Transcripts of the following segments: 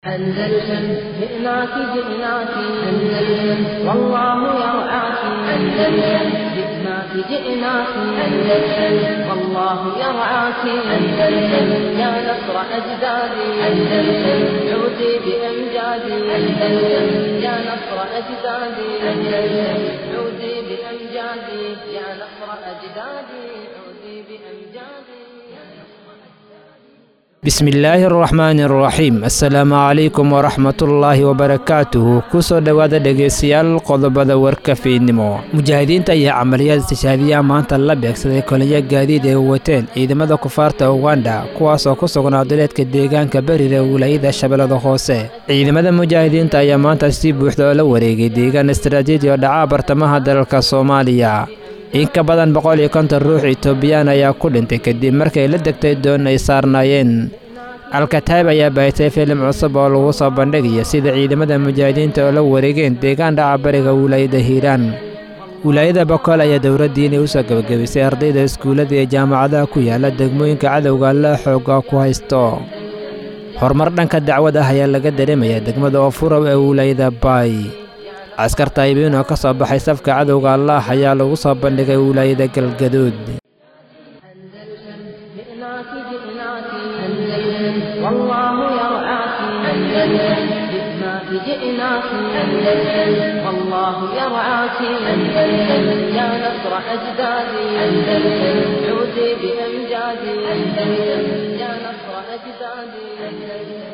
أندلسن جئناك جئناك أندلسن والله يرعاك أندلسن جئناك جئناك أندلسن والله يرعاك أندلسن يا نصر أجدادي أندلسن عودي بأمجادي أندلسن يا نصر أجدادي أندلسن عودي بأمجادي يا نصر أجدادي عودي بأمجادي bismillaahi araxmaani araxiim assalaamu calaykum waraxmatullaahi wabarakaatuhu kusoo dhowaada dhegaystayaal qodobada warka fiidnimo mujaahidiinta ayaa camaliyaad istishaabiyaha maanta la beegsaday kolonyo gaadiid ay wateen ciidamada kufaarta uganda kuwaasoo ku sugnaa duleedka deegaanka berire wilaayada shabeellada hoose ciidamada mujaahidiinta ayaa maanta si buuxda oo la wareegay deegaan istaraatiiji oo dhacaa bartamaha dalalka soomaaliya in ka badan boqol iyo konton ruux itoobiyaan ayaa ku dhintay kadib markay la degtay doon ay saarnaayeen alkataib ayaa baahitay filim cusub oo lagu soo bandhigaya sida ciidamada mujaahidiinta oo la wareegeen deegaan dhaca bariga wilaayada hiiraan wilaayada bokool ayaa dowladdiinay u soo gebagabisay ardayda iskuullada iyo jaamacadaha ku yaala degmooyinka cadowga la xooga ku haysto horumar dhanka dacwad ah ayaa laga dareemayaa degmada ofurow ee wilaayada baay askar taayibiin oo ka soo baxay safka cadowga allaah ayaa lagu soo bandhigay wilaayada galgaduud جئناك جئناك أندلسن والله يرعاك أندلسن جئناك جئناك أندلسن والله يرعاك أندلسن يا نصر أجدادي أندلسن عودي بأمجادي أندلسن يا نصر أجدادي أندلسن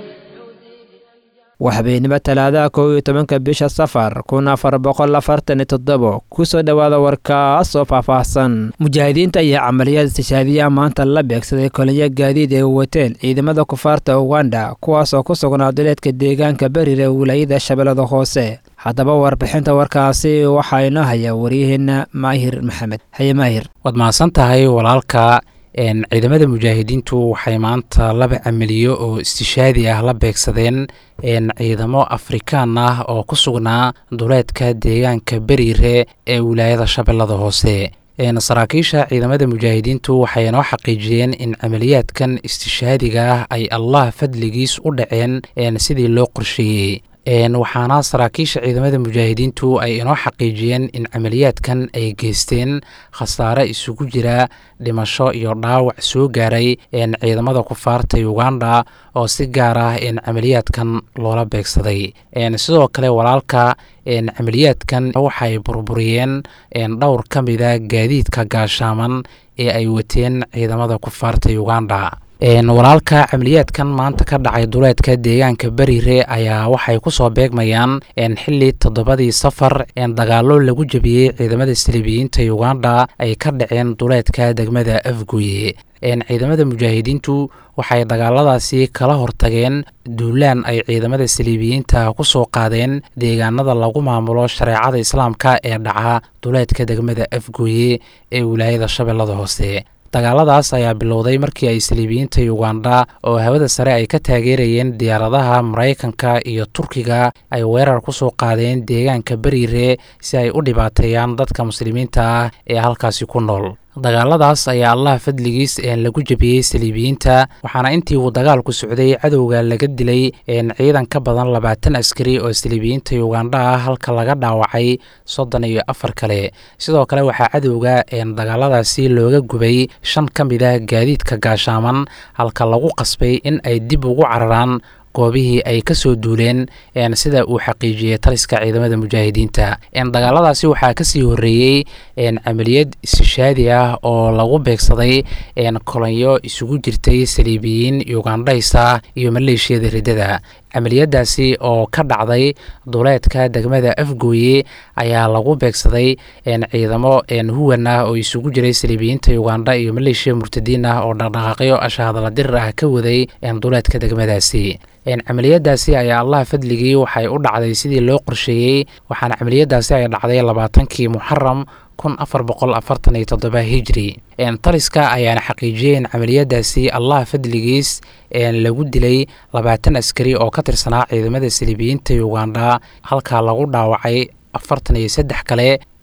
waa habeenimo talaadaha kow iyo tobanka bisha safar kun afar boqol afartan iyo toddobo kusoo dhowaada warkaas oo faahfaahsan mujaahidiinta ayaa camaliyaad istishaabiyaha maanta la beegsaday kolonyo gaadiid ay wateen ciidamada kufaarta uganda kuwaasoo ku sugnaa duleedka deegaanka berire wilaayada shabeellada hoose haddaba warbixinta warkaasi waxaa inoo haya waryaheena maahir maxamed haye maahir waad mahadsan tahay walaalka ciidamada mujaahidiintu waxay maanta laba camaliyo oo istishaadi ah la beegsadeen ciidamo afrikaan ah oo ku sugnaa duleedka deegaanka beriire ee wilaayada shabeellada hoose saraakiisha ciidamada mujaahidiintu waxay noo xaqiijiyeen in camaliyaadkan istishaadiga ah ay allah fadligiis u dhaceen sidii loo qorsheeyey waxaana saraakiisha ciidamada mujaahidiintu ay inoo xaqiijiyeen in camaliyaadkan ay geysteen khasaare isugu jira dhimasho iyo dhaawac soo gaaray ciidamada kufaarta uganda oo si gaar ah camaliyaadkan loola beegsaday sidoo kale walaalka camaliyaadkan waxay burburiyeen dhowr ka mida gaadiidka gaashaaman ee ay wateen ciidamada kufaarta uganda walaalka camaliyaadkan maanta ka dhacay duleedka deegaanka berire ayaa waxay ku soo beegmayaan xili toddobadii safar dagaalo lagu jebiyey ciidamada saliibiyiinta uganda ay ka dhaceen duleedka degmada afgoye ciidamada mujaahidiintu waxay dagaaladaasi kala hortageen duulaan ay ciidamada saliibiyiinta ku soo qaadeen deegaanada lagu maamulo shareecada islaamka ee dhaca duleedka degmada afgoye ee wilaayada shabeellada hoose dagaaladaas ayaa bilowday markii ay saliibiyiinta uganda oo hawada sare ay ka taageerayeen diyaaradaha maraykanka iyo turkiga ay weerar ku soo qaadeen deegaanka beriire si ay u dhibaateeyaan dadka muslimiinta ah ee halkaasi ku nool dagaaladaas ayaa allah fadligiis lagu jebiyey saliibiyiinta waxaana intii uu dagaalku socday cadowga laga dilay ciidan ka badan labaatan askari oo saliibiyiinta uganda ah halka laga dhaawacay soddon iyo afar kale sidoo kale waxaa cadowga dagaaladaasi looga gubay shan ka mid ah gaadiidka gaashaaman halka lagu qasbay in ay dib ugu cararaan goobihii ay ka soo duuleen sida uu xaqiijiyey taliska ciidamada mujaahidiinta dagaaladaasi waxaa kasii horeeyey camaliyad istishaadi ah oo lagu beegsaday kolonyo isugu jirtay saliibiyiin ugandhaysa iyo maleeshiyada riddada camaliyadaasi oo ka dhacday duleedka degmada afgooye ayaa lagu beegsaday ciidamo huwan ah oo isugu jiray saliibiyiinta uganda iyo maleeshiya murtadiin ah oo dhaqdhaqaaqyo ashahadala dirir ah ka waday duleedka degmadaasi camaliyadaasi ayaa allah fadligii waxay u dhacday sidii loo qorsheeyey waxaana camaliyadaasi ay dhacday labaatankii muxaram kun afar boqol afartan iyo toddoba hijri taliska ayaana xaqiijiyey in camaliyadaasi allah fadligiis lagu dilay labaatan askari oo ka tirsanaa ciidamada saliibiyiinta uganda halkaa lagu dhaawacay afartan iyo saddex kale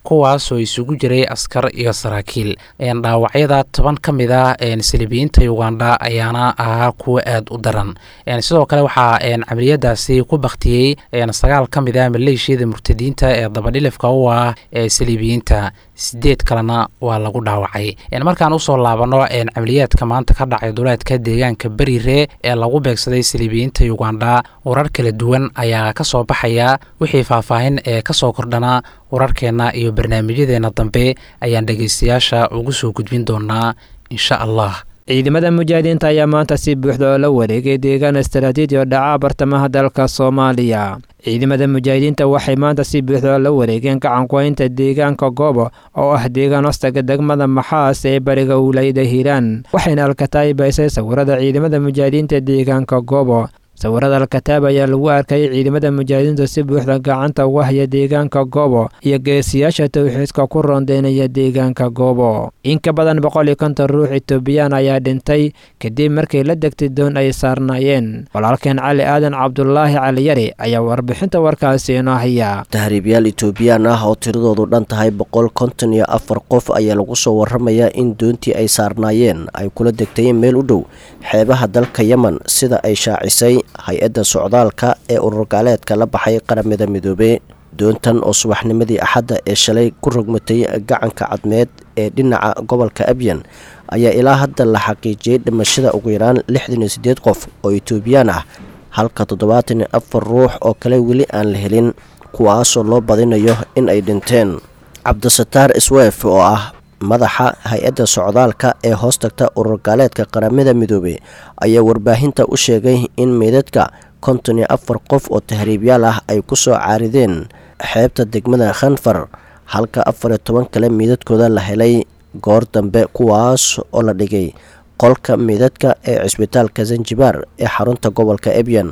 kuwaasoo isugu jiray askar iyo saraakiil dhaawacyada toban ka mid ah saliibiyiinta uganda ayaana ahaa kuwa aada u daran sidoo kale waxaa camaliyadaasi ku baktiyey sagaal ka mid ah maleeshiyada murtadiinta ee dabadhilifka u ah ee saliibiyiinta sideed kalena waa lagu dhaawacay markaan usoo laabano camaliyaadka maanta ka dhacay duleedka deegaanka berire ee lagu beegsaday saliibiyiinta uganda warar kala duwan ayaa kasoo baxaya wixii faahfaahin ee kasoo kordhana wararkeenna iyo barnaamijyadeena dambe ayaan dhegeystayaasha ugu soo gudbin doonaa insha allah ciidamada mujaahidiinta ayaa maanta si buuxda oo la wareegay deegaan istaraatiiji oo dhaca bartamaha dalka soomaaliya ciidamada mujaahidiinta waxay maanta si buuxda oo la wareegeen gacankuhaynta deegaanka goobo oo ah deegaan hostaga degmada maxaas ee bariga wilaayada hiiraan waxayna alkataay baysay sawirada ciidamada mujaahidiinta deegaanka goobo sawirada alkataab ayaa lagu arkayay ciidamada mujaahidiintu si buuxda gacanta uga haya deegaanka goobo iyo geesiyaasha towxiidka ku rondeynaya deegaanka goobo in ka badan boqol iyo konton ruux etoobiyaan ayaa dhintay kadib markay la degtay doon ay saarnaayeen walaalkeen cali aadan cabdulaahi caliyari ayaa warbixinta warkaasi inoo haya tahriibyaal etoobiyaan ah oo tiradoodu dhan tahay boqol konton iyo afar qof ayaa lagu soo waramayaa in doontii ay saarnaayeen ay kula degtayeen meel u dhow xeebaha dalka yemen sida ay shaacisay hay-adda socdaalka ee ururgaaleedka la baxay qaramada midoobey doontan oo subaxnimadii axadda ee shalay ku rogmatay gacanka cadmeed ee dhinaca gobolka abyan ayaa ilaa hadda la xaqiijiyey dhimashada ugu yaraan lixdan iyo siddeed qof oo etoobiyaan ah halka toddobaatan iyo afar ruux oo kale weli aan la helin kuwaasoo loo badinayo in ay dhinteen cabdisataar isweef oo ah madaxa hay-adda socdaalka ee hoos tagta ururgaaleedka qaramada midoobey ayaa warbaahinta u sheegay in meydadka konton iyo afar qof oo tahriibyaal ah ay ku soo caarideen xeebta degmada khanfar halka afar iyo toban kale meydadkooda la helay goor dambe kuwaas oo la dhigay qolka meydadka ee cisbitaalka zanjibaar ee xarunta gobolka ebyan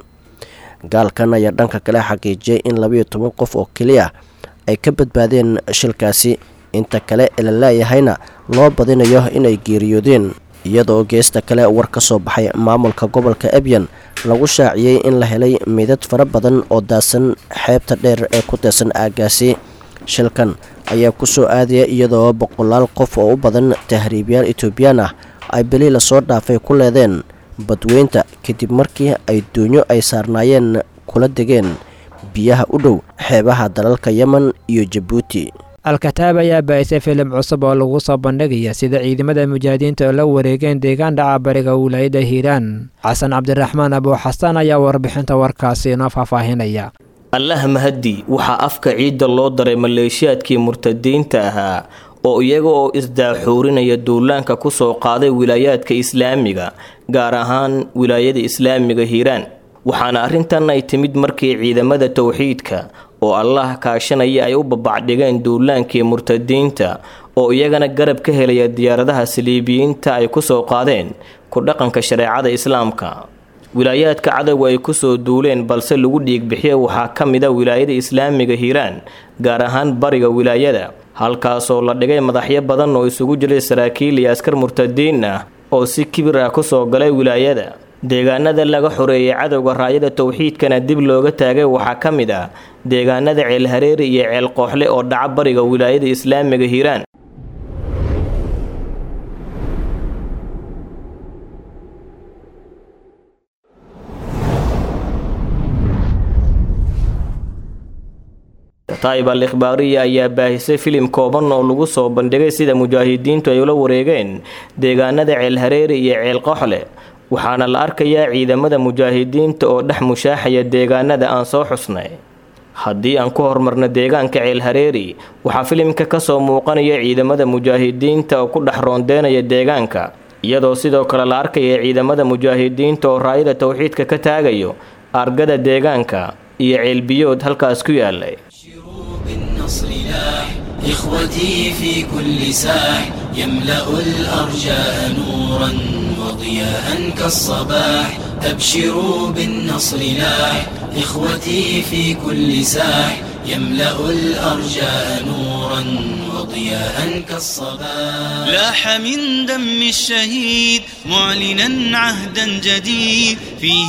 gaalkan ayaa dhanka kale xaqiijiyay in labayo toban qof oo keliya ay ka badbaadeen shilkaasi inta kale ee la leeyahayna loo badinayo inay geeriyoodeen iyadoo geesta kale war ka soo baxay maamulka gobolka ebyan lagu shaaciyey in la helay meydad fara badan oo daasan xeebta dheer ee ku teesan aagaasi shilkan ayaa ku soo aadaya iyadoo boqolaal qof oo u badan tahriibyaal etoobiyaan ah ay beli lasoo dhaafay ku leedeen badweynta kadib markii ay doonyo ay saarnaayeen kula degeen biyaha u dhow xeebaha dalalka yemen iyo jabuuti al-kataab ayaa baahisay filim cusub oo lagu soo bandhigaya sida ciidamada mujaahidiinta oo la wareegeen deegaan dhaca bariga wilaayada hiiraan xasan cabdiraxmaan abuuxasaan ayaa warbixinta warkaasi inoo faahfaahinaya allah mahadi waxaa afka ciidda loo daray maleeshiyaadkii murtadiinta ahaa oo iyaga oo isdaaxuurinaya duulaanka ku soo qaaday wilaayaadka islaamiga gaar ahaan wilaayada islaamiga hiiraan waxaana arrintan ay timid markii ciidamada towxiidka oo allah kaashanaya ay u babacdhigeen duulaankii murtadiinta oo iyagana garab ka helaya diyaaradaha saliibiyiinta ay ku soo qaadeen ku dhaqanka shareecada islaamka wilaayaadka cadowga ay kusoo duuleen balse lagu dhiigbixiya waxaa ka mid a wilaayada islaamiga hiiraan gaar ahaan bariga wilaayada halkaasoo la dhigay madaxyo badan oo isugu jiray saraakiil iyo askar murtadiin ah oo si kibir ah kusoo galay wilaayada deegaanada laga xoreeyay cadowga raayada towxiidkana dib looga taagay waxaa ka mid ah deegaanada ceelhareeri iyo ceel qooxle oo dhaca bariga wilaayada islaamiga hiiraan taib al ikhbaariya ayaa baahisay filim kooban oo lagu soo bandhigay sida mujaahidiintu ay ula wareegeen deegaanada ceelhareeri iyo ceel qoxle waxaana la arkayaa ciidamada mujaahidiinta oo dhex mushaaxaya deegaanada aan soo xusnay haddii aan ku hormarno deegaanka ceelhareeri waxaa filimka kasoo muuqanaya ciidamada mujaahidiinta oo ku dhex roondeynaya deegaanka iyadoo sidoo kale la arkaya ciidamada mujaahidiinta oo raayada towxiidka ka taagayo argada deegaanka iyo ceelbiyood halkaas ku yaalay إخوتي في كل ساح يملأ الأرجاء نورا وضياء كالصباح أبشروا بالنصر لاح إخوتي في كل ساح يملأ الأرجاء نورا وضياء كالصباح لاح من دم الشهيد معلنا عهدا جديد فيه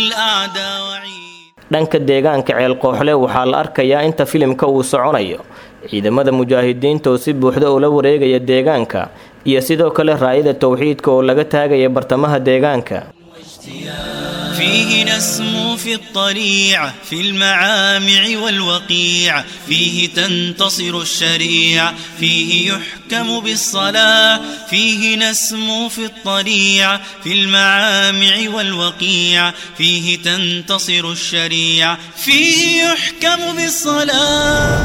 للأعداء وعيد dhanka deegaanka ceel qooxle waxaa la arkayaa inta filimka uu soconayo ciidamada mujaahidiinta oo si buuxda ula wareegaya deegaanka iyo sidoo kale raayada towxiidka oo laga taagaya bartamaha deegaanka فيه نسمو في الطليع في المعامع والوقيع فيه تنتصر الشريع فيه يحكم بالصلاة فيه نسمو في الطليع في المعامع والوقيع فيه تنتصر الشريع فيه يحكم بالصلاة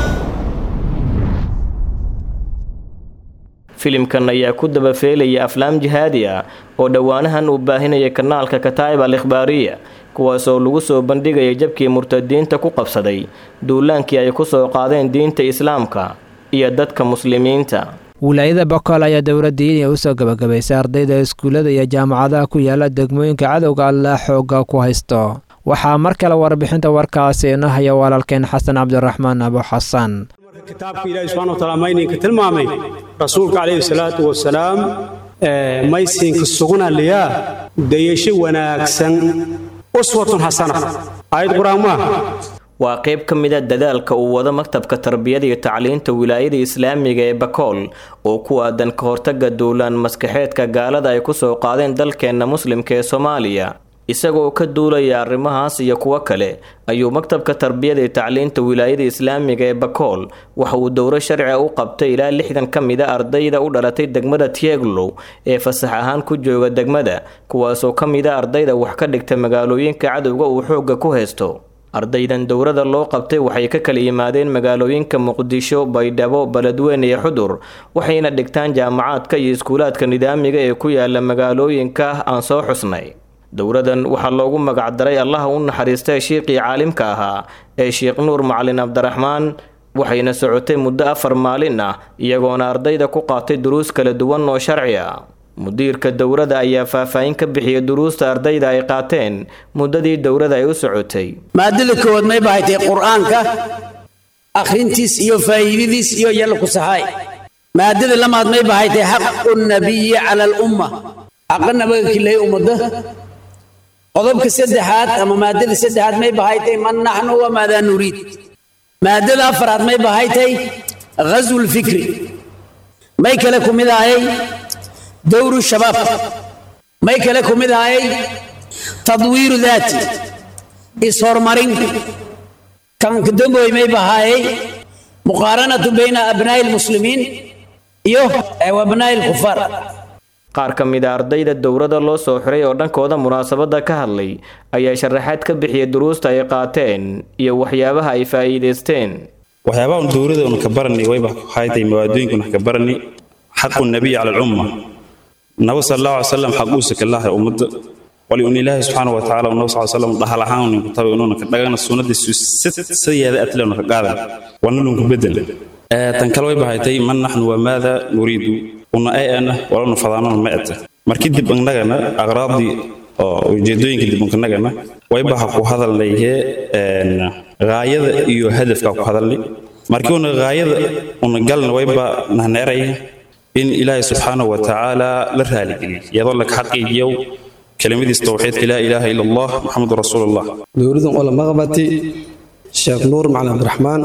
filimkan ayaa ku dabafeelaya aflaam jihaadi ah oo dhowaanahan uu baahinaya kanaalka kataa'ib al ikhbaariya kuwaasoo lagu soo bandhigaya jabkii murtadiinta ku qabsaday duulaankii ay ku soo qaadeen diinta islaamka iyo dadka muslimiinta wilaayada bokool ayaa dowladdiiniya u soo gabagabaysay ardayda iskuullada iyo jaamacadaha ku yaala degmooyinka cadowga alleh xoogga ku haysto waxaa mar kale warbixinta warkaasi ina haya walaalkeen xasan cabdiraxmaan abo xasan kitaabka ilaahi subxana wa taala mayninka tilmaamay rasuulka calayhi salaatu wasalaam maysinka sugunaliyaa dayasho wanaagsan uswatun xasana aayad qur-aan maaha waa qayb ka mid a dadaalka uu wado maktabka tarbiyada iyo tacliinta wilaayada islaamiga ee bakool oo ku aadan ka hortaga duulaan maskaxeedka gaalada ay ku soo qaadeen dalkeenna muslimka ee soomaaliya isagoo ka duulaya arrimahaas iyo kuwo kale ayuu maktabka tarbiyada iyo tacliinta wilaayada islaamiga ee bakool waxa uu dowro sharciga u qabtay ilaa lixdan ka mid a ardayda u dhalatay degmada tieglow ee fasax ahaan ku jooga degmada kuwaasoo ka mid a ardayda wax ka dhigta magaalooyinka cadowga uu xoogga ku haysto ardaydan dowrada loo qabtay waxay ka kala yimaadeen magaalooyinka muqdisho baydhabo beledweyne iyo xudur waxayna dhigtaan jaamacaadka iyo iskuulaadka nidaamiga ee ku yaala magaalooyinka aan soo xusnay dowradan waxaa loogu magacdaray allaha u naxariistay shiiqii caalimka ahaa ee sheekh nuur macalin cabdiraxmaan waxayna socotay muddo afar maalin ah iyagoona ardayda ku qaatay duruus kala duwan oo sharci ah mudiirka dowrada ayaa faahfaahin ka bixiyay duruusta ardayda ay qaateen muddadii dowrada ay u socotay maadada koowaad may bahatay qur-aanka akhrintiis iyo faa'iidadiis iyo yalla ku saxaay maadada lamaad may bahatay xaqu nabiyi cala alumma xaqa nabaga kilay ummadda qodobka saddexaad ama maadada saddexaad may bahaytay man naxnu wamaadaa nuriid maadada afaraad may bahaytay ghazwu lfikri may kale ku mid ahayay dowru shabaab may kale ku mid ahayay tadwiiru daati is-horumarin kanka damboy may bahaayay muqaaranatu bayna abnaa'i lmuslimiin iyo abnaa'i lkufaar qaar ka mid a ardayda dowrada loo soo xiray oo dhankooda munaasabadda ka hadlay ayaa sharaxaad ka bixiyay duruusta ay qaateen iyo waxyaabaha ay faa'iidaysteen waxyaabaha un dowrada un ka barani wayba haytay mawaadooyinka un ka barani xaqu nabiy cala alumma nabo sal allahu alay salam xaquusa kalahay ummadda wali un ilaahay subxaana wa tacaala un nabo sal salam dhahal ahaan unin ku tabay unuuna ka dhagana sunnadiisu sideeda atle una ka qaadan wana lunku bedel tan kale way bahaytay man naxnu wamaada nuriidu una ay ana walanu fadaanona ma eta markii dib annagana aqraabdii oo ujeedooyinka dib annagana waybaha ku hadalnayhe gaayada iyo hadafka ku hadalnay markii una gaayada una galna wayba nahneeraya in ilaahay subxaanahu wa tacaala la raaligeliy iyadoo laka xaqiijiyow kelimadiis towxiidka laa ilaaha ila allah maxamedu rasuulullah dowladan oo la maqbati sheekh nuur macalin cabdiraxmaan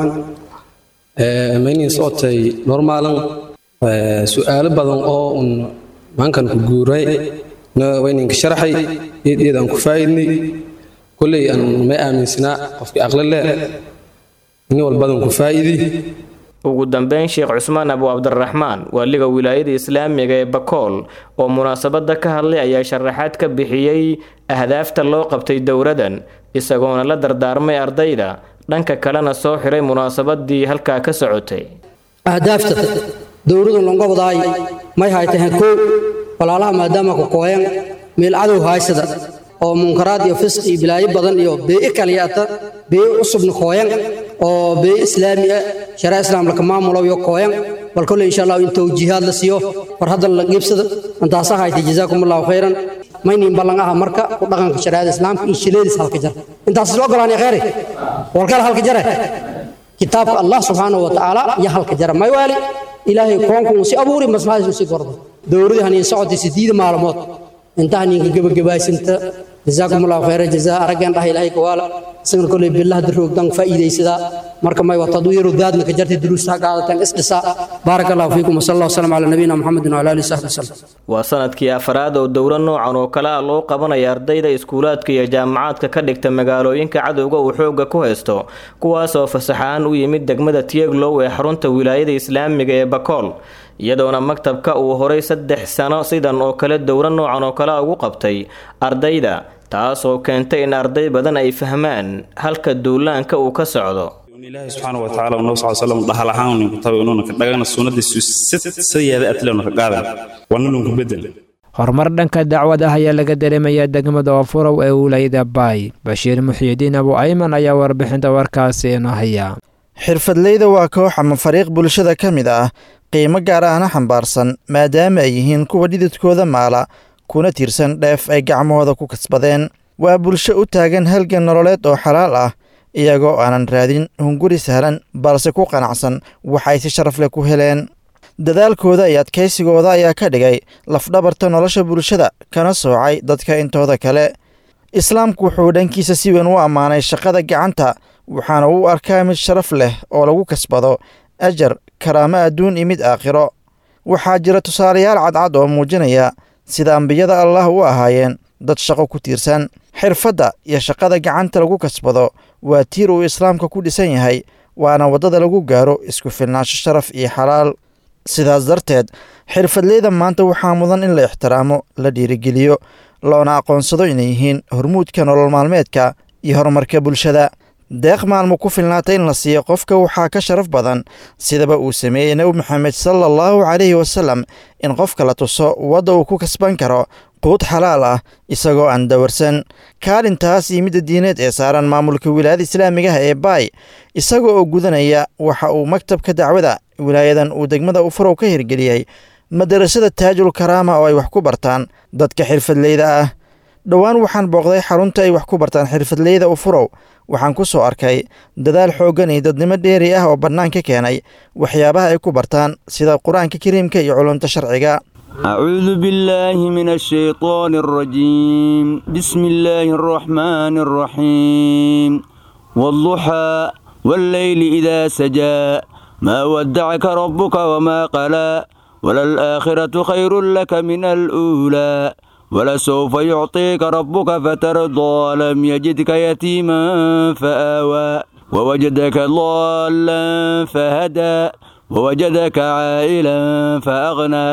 maynin socotay normaalan su-aalo badan oo un maankan ku guuray wayninka sharaxay iyad aan ku faa'idnay kolley aan may aaminsanaa qofkii aqli leh nin walbadan ku faa'idi ugu dambeyn sheekh cusmaan abu cabdiraxmaan waaliga wilaayada islaamiga ee bakool oo munaasabadda ka hadlay ayaa sharaxaad ka bixiyey ahdaafta loo qabtay dowradan isagoona la dardaarmay ardayda dhanka kalena soo xiray munaasabadii halkaa ka socotay ahdaafta dowladu longobdaay may haytahen kow walaalaha maadaama ku kooyan meel cadow haysada oo munkaraad iyo fisq iyo bilaayo badan iyo bee'i kaliyata bee'i cusubna kooyan oo bee'i islaami ah sharaa islaam laka maamulo iyo kooyan bal kolle insha allah in towjiihaad la siiyo war hadda la qiibsada intaasa haytay jazaakum allahu khayran maynin ballan aha marka ku dhaqanka shariicada islaamka iyo shileedis halka jar intaas isla ogolaanay khayri walkala halka jare kitaabka allah subxaanahu wa tacaala iyo halka jara may waali ilaahay koonku si abuuri maslaxadiisu si gordo dowladii haniin socotay sideed maalmood inta haniinka gebagabaysanta jazaakum allahu khayra jazaa araggeen dhah ilaahay kawaala isagana kolley billaha daroogdan faa'iidaysadaa marka may wa tadwiiru daadna ka jartay duruusta ha qaadataan isdhisa baaraka allahu fiikum wasala allah wasalam calaa nabiyina muxamedin wala alihi saxbi wasalam waa sanadkii afraad oo dowro noocan oo kale ah loo qabanaya ardayda iskuulaadka iyo jaamacaadka ka dhigta magaalooyinka cadowga uu xoogga ku haysto kuwaas oo fasaxaan u yimid degmada tieglow ee xarunta wilaayada islaamiga ee bakool iyadoona maktabka uu horay saddex sano sidan oo kale dowro noocan oo kale ugu qabtay ardayda taas oo keentay in arday badan ay fahmaan halka duulaanka uu ka socdo ilaahi subxaana wa tacaala uu nabi sal slam dhahal ahaan ninku tabi inuuna ka dhagana sunnadiisu sideeda atlena ka qaadan wana lunku bedel horumar dhanka dacwad ah ayaa laga dareemayaa degmada oofurow ee wilaayada baay bashiir muxiidiin abu ayman ayaa warbixinta warkaasi inoo haya xirfadleyda waa koox ama fariiq bulshada ka mid ah qiimo gaar ahna xambaarsan maadaama ay yihiin kuwa dhididkooda maala kuna tiirsan dheef ay gacmahooda ku kasbadeen waa bulsho u taagan halgan nololeed oo xalaal ah iyagoo aanan raadin hunguri sahlan balse ku qanacsan waxay si sharaf leh ku heleen dadaalkooda iyo adkaysigooda ayaa ka dhigay lafdhabarta nolosha bulshada kana soocay dadka intooda kale islaamku wuxuu dhankiisa si weyn u ammaanay shaqada gacanta waxaana uu arkaa mid sharaf leh oo lagu kasbado ajar karaamo adduun iyo mid aakhiro waxaa jira tusaalayaal cadcad oo muujinaya sida ambiyada allah u ahaayeen dad shaqo ku tiirsan xirfadda iyo shaqada gacanta lagu kasbado waa tiir uu islaamka ku dhisan yahay waana waddada lagu gaaro isku filnaansho sharaf iyo xalaal sidaas darteed xirfadleyda maanta waxaa mudan in la ixtiraamo la dhiirigeliyo loona aqoonsado inay yihiin hormuudka nolol maalmeedka iyo horumarka bulshada deeq maalmo ku filnaata in la siiyo qofka waxaa ka sharaf badan sidaba uu sameeyey nebi maxamed sala allahu calayhi wasalam in qofka la tuso wadda uu ku kasban karo quud xalaal ah isagoo aan dawarsan kaalintaas iyo midda diineed ee saaran maamulka wilaayada islaamigaha ee baay isaga oo gudanaya waxa uu maktabka dacwada wilaayadan uu degmada ufurow ka hirgeliyey madarasada taajul karaama oo ay wax ku bartaan dadka xirfadleyda ah dhowaan waxaan booqday xarunta ay wax ku bartaan xirfadleyda ufurow waxaan ku soo arkay dadaal xooggan iyo dadnimo dheeri ah oo bannaan ka keenay waxyaabaha ay ku bartaan sida qur-aanka kariimka iyo culumta sharciga أعوذ بالله من الشيطان الرجيم بسم الله الرحمن الرحيم والضحى والليل إذا سجى ما ودعك ربك وما قلى وللآخرة خير لك من الأولى ولسوف يعطيك ربك فترضى لم يجدك يتيما فآوى ووجدك ضالا فهدى ووجدك عائلا فأغنى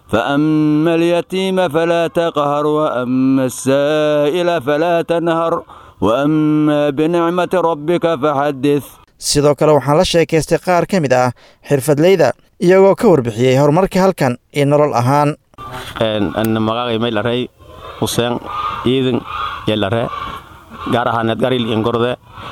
فأما اليتيم فلا تقهر وأما السائل فلا تنهر وأما بنعمة ربك فحدث sidoo kale waxaan la sheekaystay qaar ka mid ah xirfadleyda iyagoo ka warbixiyey horumarka halkan iyo nolol ahaan magacay maylarey huseen ciidan yelare gaar ahaaneed garil ingorde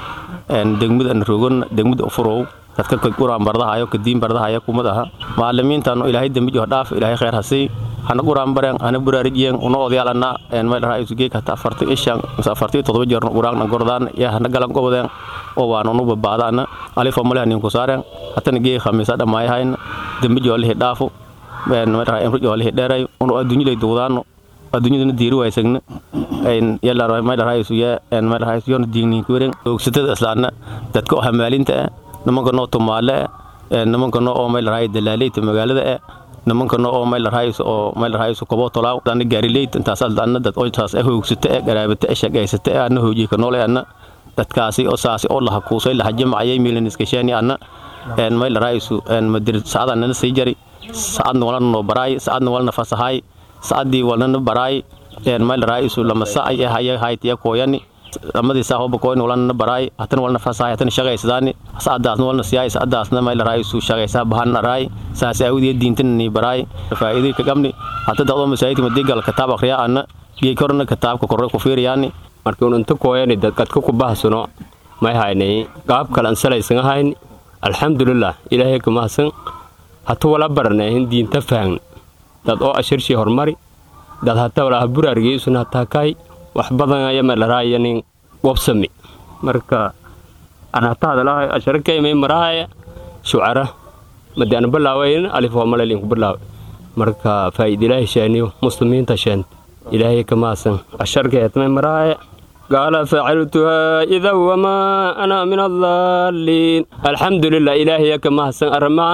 degmada rogon degmada ufurow dadka quraan bardahayo kadiin bardahayo kumad aha maalimiintan ilaahay dembi jo dhaaf ilaahay khayr hasii hana quraan bareen hana buraarijiyen una odayaalana maylaha isugeek hata afarti ishan mise afarti todoba jeer quraanna gordaan ya hana galan gobodeen oo waan unu babaadaana alifo male hanin kusaareen hatana gee khamiisa dhamaayahayn dembi jo lihi dhaafu maylaha emri jo lihi dheeray unu adduunyalay duudaano adduunyadana diiri waysagna maylaha isuye maylaha isuyona diigniinkuweren oogsatada islaana dadka oo hamaalinta ah nimanka noo tumaale eh nimanka noo oo maylarhay dalaaleyta magaalada eh nimanka noo oo maylarhays oo maylarhays kobo tolaaw dana gaarileyt intaas adana dad oo taas eh hoogsata eh garaabata eh shaqaysata eh ana hooji ka noole ana dadkaasi oo saasi oo laha kuusay laha jamacayay milan iskashaani ana en maylarhays en madir saada nana sii jari saadna walana noo baraay saadna walana fasahay saadii walana baraay en maylarhays lama saay eh haya haytiya kooyani amadii saa hoba koyn walana baraay hatana walna fasahay hatana shaqaysadaani saadaasna walna siyaay saadaasna mayla raaisu shaqaysaa bahan araay saas aawdiya diintana ni baraay faa'iidii ka gamni hata daqdo masaajidka madigal kitaab akhriya ana gee korna kitaabka korre ku fiiriyaani marka unanta kooyani dadkadka ku bahsano may haynay qaab kalan salaysan hayn alxamdulilah ilaahay ka mahadsan hata wala baranayn diinta fahn dad oo ashirshii hormari dad hata walaha buraargiisuna hataa kaay wax badan aya malaraya nin wabsami marka an hata hadalaha asharakayma marahaya shucara madi an balaawayn alif waa malalinku balaawa marka faa'iidilaahi sheeniyo muslimiinta sheent ilaahay ka mahadsan asharka etmay maraaye قال فعلتها إذا وما أنا من الضالين الحمد لله إلهي كما حسن أرمان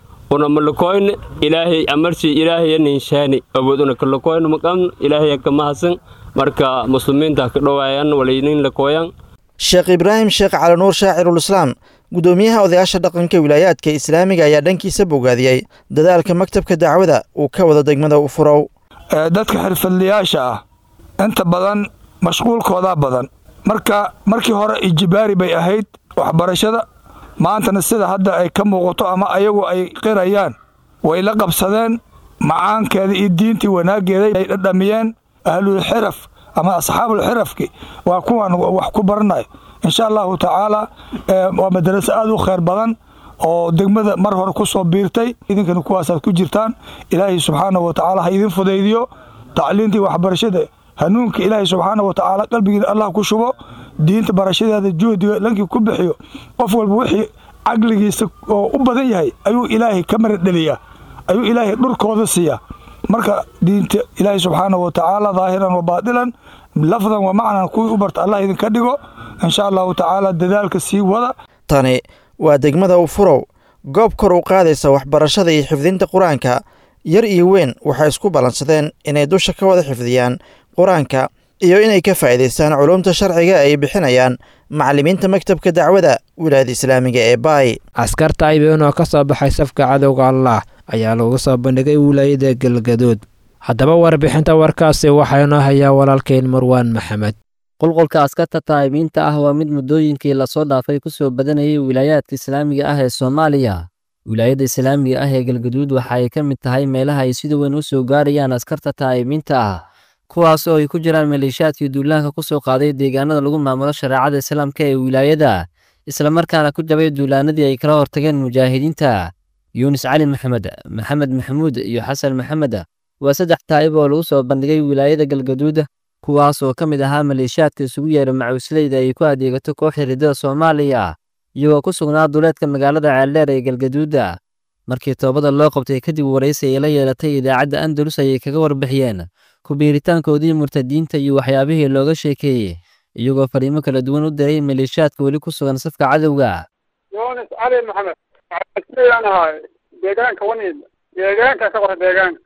ونملكوين إلهي أمرشي إلهي ننشاني أبودنا كلكوين مقام إلهي كما حسن مركا مسلمين تاكدوائيان ولينين لكوين sheekh ibraahim sheekh cali nuur shaacirulislaam guddoomiyaha odayaasha dhaqanka wilaayaadka islaamiga ayaa dhankiisa bogaadiyey dadaalka maktabka dacwada uu ka wado degmada u furow dadka xirfadlayaasha ah inta badan mashquulkoodaa badan marka markii hore ijibaari bay ahayd waxbarashada maantana sida hadda ay ka muuqato ama ayagu ay qirayaan way la qabsadeen macaankeeda iyo diintii wanaaggeeda ay dhadhamiyeen ahlulxiraf ama asxaabulxirafki waa kuwan wax ku baranayo insha allahu tacaala waa madaraso aad u khayr badan oo degmada mar hore ku soo biirtay idinkana kuwaasaad ku jirtaan ilaahay subxaanahu wa tacaala ha idin fudaydiyo tacliintii waxbarashada hanuunka ilaahay subxaana wa tacaala qalbigiina allah ku shubo diinta barashadeeda juhdiga lankii ku bixiyo qof walba wixii caqligiisa oo u badan yahay ayuu ilaahay ka maradheliyaa ayuu ilaahay dhurkooda siiyaa marka diinta ilaahay subxaana wa tacaala daahiran wa baatilan lafdan wa macnan kuwii u barta allah idinka dhigo insha allahu tacaala dadaalka sii wada tani waa degmada u furow goob kor u qaadaysa waxbarashada iyo xifdinta qur-aanka yar iyo weyn waxay isku ballansadeen inay dusha ka wada xifdiyaan qur-aanka iyo inay ka faa'iidaystaan culumta sharciga ay bixinayaan macallimiinta maktabka dacwada wilaayada islaamiga ee baay askarta ayben oo ka soo baxay safka cadowga allah ayaa lagu soo bandhigay wilaayada galgadood haddaba warbixinta warkaasi waxaa inoo hayaa walaalkeen marwaan maxamed qulqulka askarta taayimiinta ah waa mid muddooyinkii lasoo dhaafay ku soo badanayay wilaayaadka islaamiga ah ee soomaaliya wilaayadda islaamiga ah ee galgaduud waxa ay ka mid tahay meelaha ay sida weyn u soo gaarayaan askarta taayimiinta ah kuwaas oo ay ku jiraan maleeshiyaadkii duulaanka ku soo qaaday deegaanada lagu maamulo shareecada islaamka ee wilaayada islamarkaana ku jabay duulaanadii ay kala hortageen mujaahidiinta yuunus cali maxamed maxamed maxamuud iyo xasan maxamed waa saddex taa'ib oo lagu soo bandhigay wilaayada galgaduud kuwaas oo ka mid ahaa maleeshiyaadka isugu yeera macuusleyda ay ku adeegato kooxda riddada soomaaliya iyagoo ku sugnaa duleedka magaalada ceeldheer ee galgaduuda markii toobada loo qabtay kadib waraysi ay la yeelatay idaacadda andalus ayay kaga warbixiyeen kubiiritaankoodii murtadiinta iyo waxyaabihii looga sheekeeyey iyagoo fariimo kala duwan u diray maleeshiyaadka weli ku sugan safka cadowga yunis cali maxamed waxaan ahay deegaanka waniid deegaanka ka qora deegaanka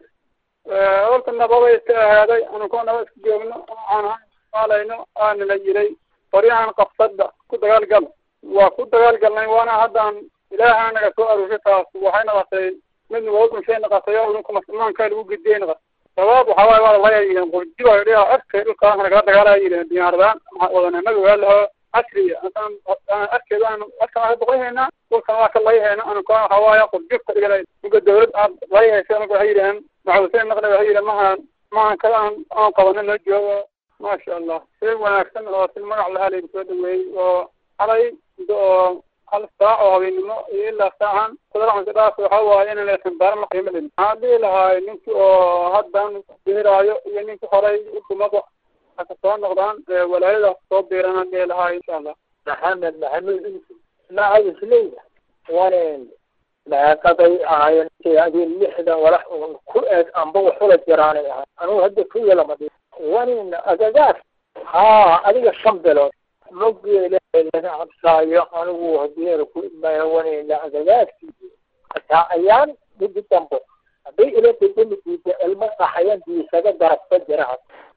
horta nabada iska ahaaday anunkoo naba iska joogno aan maalayno aana la yiray qoryahan qabsadda ku dagaalgal waa ku dagaalgalnay waana haddaan ilaaha naga soo aruurshay taas waxay noqotay mid nugoodun noqotay oo idinku muslimaanka lagu gediye noqotay sabaab waxaa waaye waa laya yidheen qurjiba dhiha afkay dhulkaas nagala dagaalaya yidheen diyaaradaan wadanimada waa laho casriya afkeeda aan afkan ka boqoyhayna dhulkan waa ka layhayna anuka waxaa waaye qurjibka dhigala uga dawlad aad layhaysa anuga waxay yidhaheen maxuuseen naqna waxay yidheen mahaan mahan kada aan aan qabana noo joogo maasha allah si wanaagsan oo si magac lahaa laygu soo dhaweeyey oo xalay muddo oo hal saac oo habeennimo iyo ilaa saacan kudalacanka dhaaf waxaa waaye inaan laysan baaran la qiimo dhin waxaan dhihi lahaay ninkii oo haddan biiraayo iyo ninkii horay udumada haka soo noqdaan walaayadaas soo biiranaan dhihi lahaay insha allah maxamed maxamuud macawisleyda wanen meeqaday ahaayeen adii lixdan walax un ku eeg amba waxula jiraanay ahay anugu hadda ku yelamadi wanin agagaas haa adiga shan bilood mogeela laga cabsaayo anigu hadeera ku imaayo wanina agagaarkiisi hataa ayaan midi dambo hadday ila degamidiisa ilmo qaxayan diisaga darabka jiraan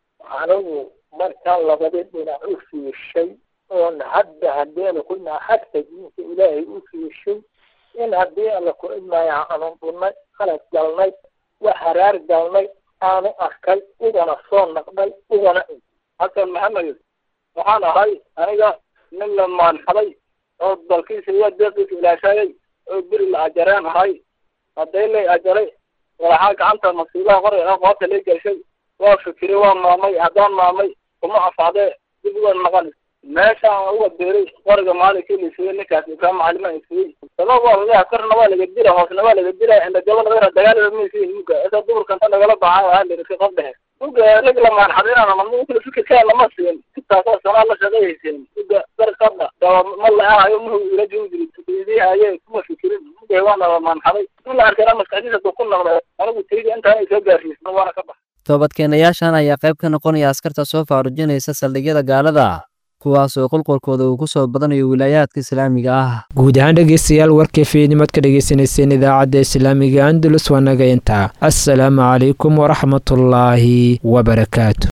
anigu markaa labadi dhinac u fiishay oon hadda hadeena ku naaxagta diinta ilaahay u fiishay in haddii alla ku imaayo aanu dhunnay qalad galnay wax haraar galnay aanu arkay ugana soo naqday ugana xasan maxamed waxaan ahay aniga nin la maanxaday oo dalkiisa iyo deeqiisa ilaashayay oo beri la ajareen ahay hadday lay ajaray walaxaa gacanta masiibaha qoray ah qoorta lay gashay waa fikiray waa maamay haddaan maamay kuma afaadee dib uga maqan meeshaan uga beeray qoriga maalinkii la siiyey ninkaas ibraahim macalima siiyey sabab waa laga korna waa laga dila hoosna waa laga dila inda gabadha dagaalada maysiin muga isa duburkanta nagala baxay ahaa lirika qof dhexe muga rag la maanxadinana mamukala fikirkaa lama siin intaasoo sanaa la shaqayhaysin muga darqadha daba ma la-ahayo muhu ila jungiri idihaye kuma fikirin muga waana la maanxaday in la arkana maskaxdiisa duu ku noqda anigu tayda intaan ay soo gaarsiisno waana ka bax toobadkeenayaashan ayaa qayb ka noqonaya askarta soo faarujinaysa saldhigyada gaalada kuwaas oo qulqulkooda uu ku soo badanayo wilaayaadka islaamiga ah guud ahaan dhegeystayaal warkii fiidnimad ka dhegeysaneyseen idaacadda islaamiga andalus waa naga intaa assalaamu calaykum waraxmatullaahi wabarakaatu